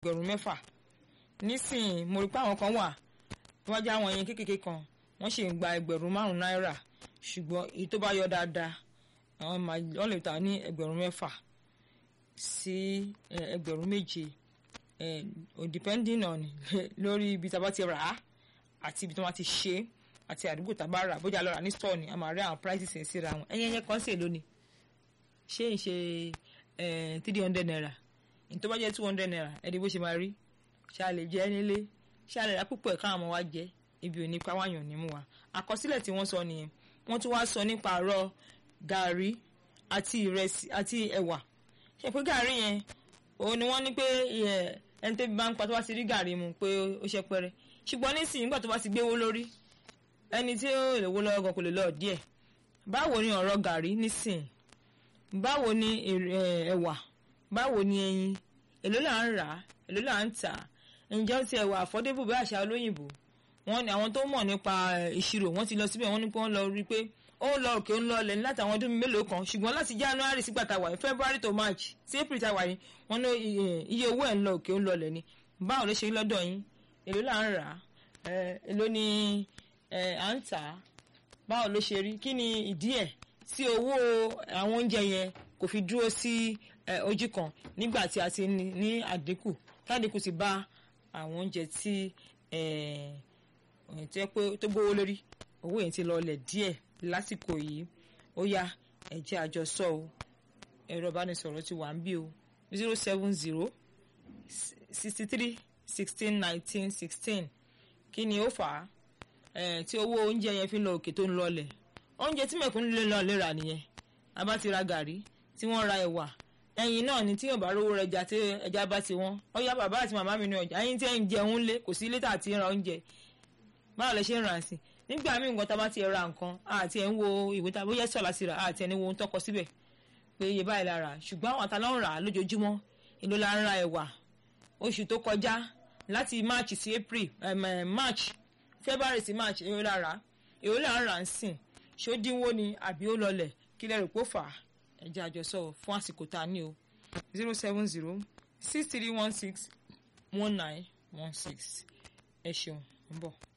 ẹgbẹ̀rún mẹ́fà nísìnyí mo rí pé àwọn kan wà wájú àwọn yẹn kékeré kan wọ́n ṣì ń gba ẹgbẹ̀rún márùn-ún náírà ṣùgbọ́n èyí tó bá yọ dáadáa àwọn máa wọ́n lè ta ní ẹgbẹ̀rún mẹ́fà sí ẹgbẹ̀rún méje depending on lórí ibi tá a bá ti rà á àti ibi tí wọ́n ti ṣe é àti àdúgbò tá a bá rà bójú àlọ́ra ní store ni a máa rí àwọn prices ẹ̀ síra wọn ẹ̀yẹ́ yẹn kan sì lónìí ṣé ń ṣe three hundred naira ní tó bá jẹ́ two hundred naira ẹ̀dí bó ṣe máa rí ṣé a lè jẹ nílé ṣé a lè ra púpọ̀ ẹ̀ káwọn ọmọ wa jẹ ibi ò ní pa wáyàn ní mú wa àkọsílẹ̀ tí wọ́n sọ nìyẹn wọ́n tún wá sọ nípa àárọ̀ gàrí àti ìrẹsì àti ẹ̀wà ṣe pé gàrí yẹn òun ni wọ́n ní pé ẹni tó bá ń pa tó bá ti rí gàrí mu pé ó ṣe pẹ́rẹ́ ṣùgbọ́n nísìnyí nígbà tó bá ti gbéwó lórí ẹni tí ó lè wó lọ́wọ́ gan kò lè lọ díẹ̀ báwo ni ọ̀rọ̀ gàrí nísìnyí báwo ni ẹ̀wà báwo ni ẹyin èló là ń rà èló là ń tà ǹjẹ́ ó ti ẹ̀wà àfọ́débù bí àṣà olóyìnbó wọ́n ní àwọn tó mọ̀ nípa ìṣirò wọ́n ti lọ síbẹ̀ wọ́n ní pé wọ́n lọ rí i pé ó ń lọ òkè ó ń lọ lẹ̀ láti àwọn ọdún mélòó kan ṣùgbọ́n láti january sígbà tá a wà ní february to march sí april tá a wà ní wọ́n ní iye owó ẹ̀ ń lọ òkè ó ń lọ lẹ̀ ni báwo ló ṣe lọ́dọ̀ yín èló là ń rà á èló ni à ń tà á báwo ló ṣe rí kí ni ìdí ẹ̀ tí owó àwọn oúnjẹ yẹn kò fi dúró sí ojú kan nígbà tí a ti ní àdínkù tádínkù ti bá àwọn oúnjẹ tí tí ẹ pé tó gbówó lórí owó yẹn ti lọlẹ̀ díẹ̀ lásìkò yìí ó yá ẹ jẹ́ àjọsọ o ẹ̀rọ ìbánisọ̀rọ̀ ti wà ń bí o zero seven zero sixty three sixteen nineteen sixteen kí ni ó fà á tí owó oúnjẹ yẹn fi ń lọ òkè tó ń lọlẹ̀ oúnjẹ tí mẹ̀kúnnù lè lọ lè rà nìyẹn a bá ti ra gàrí tí wọ́n ra ẹ̀wà ẹyin náà ni tí yóò bá rówó rẹjà tí ẹja bá ti wọ́n ó yá bàbá àti màmá mi ní ọjà ẹyin tí ẹ ń jẹun lé kò sí létà àti ra oúnjẹ báwo lẹ ṣe ń rà sí nígbà míì nǹkan tá a bá ti ra nǹkan àti ẹ̀ ń wo ìwé tá a bóyá sọ̀lá sí ra àti ẹ̀ ní wo ohun tọkọ síbẹ̀ pé iye báyìí la rà ṣùgbọ́n àwọn àtàlọ́ ń rà á lójoojúmọ́ èló la ń ra ẹ̀wà oṣù tó kọjá láti march sí april march february sí march èló la rà èló la ń rà ń sìn ṣó dínwó ni àbí ó lọlẹ̀ kí lẹ́rù pó fà á ẹ̀jẹ̀ àjọsọ fún àsìkò tá a ní o zero seven zero six three one six one nine one six ẹ ṣeun ń bọ̀.